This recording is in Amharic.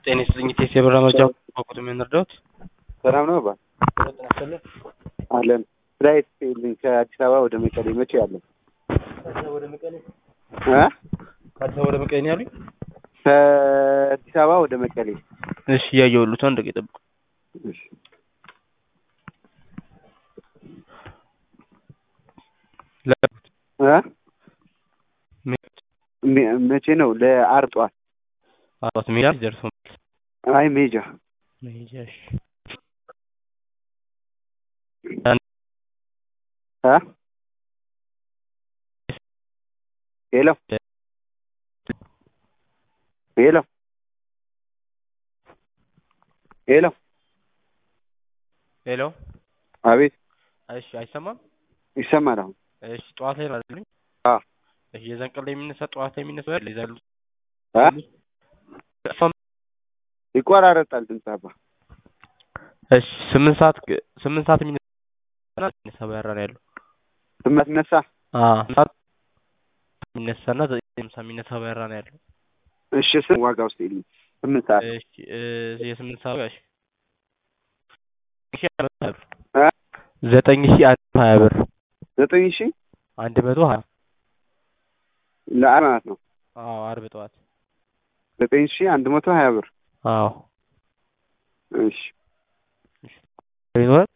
ጤና ይስጥልኝ ቴስ የበራ መርጃ ቁጥ የምንረዳት ሰላም ነው አባ አለን ፍላይት ልኝ ከአዲስ አበባ ወደ መቀሌ መቼ ያለን ወደ መቀሌ እ ከአዲስ አበባ ወደ መቀሌ ነው ያሉኝ። ከአዲስ አበባ ወደ መቀሌ እሺ እያየሁልዎት አንድ ደቂቃ ይጠብቁ። እሺ። እ ሜ- መቼ ነው ለአርብ ጠዋት አራት ሜዳ ደርሶ አይ ሜጃ መሄጃ እሺ እ ሄሎ ሄሎ ሄሎ ሄሎ አቤት እሺ አይሰማም ይሰማል አሁን እሺ ጠዋት ላይ ነው አይደል አዎ እሺ የዛን ቀን ላይ የሚነሳ ጠዋት ላይ የሚነሳ አይደል ይዛሉ እ ይቆራረጣል ድምፅ አባ እሺ ስምንት ሰዓት ግ- ስምንት ሰዓት የሚነሳ የሚነሳ በረራ ነው ያለው ስመት ነሳ አዎ ሰዓት የሚነሳና ዘጠኝ ሃምሳ የሚነሳ በረራ ነው ያለው እሺ ስም ዋጋ ውስጥ የለኝ ስምንት ሰዓት እሺ እ የስምንት ሰዓት እሺ ሺህ አንድ መቶ ሀያ ብር እ ዘጠኝ ሺህ አንድ መቶ ሀያ ብር ዘጠኝ ሺህ አንድ መቶ ሀያ ለአር ማለት ነው አዎ አርብ ጠዋት ዘጠኝ ሺህ አንድ መቶ ሀያ ብር አዎ እሺ ይኖራል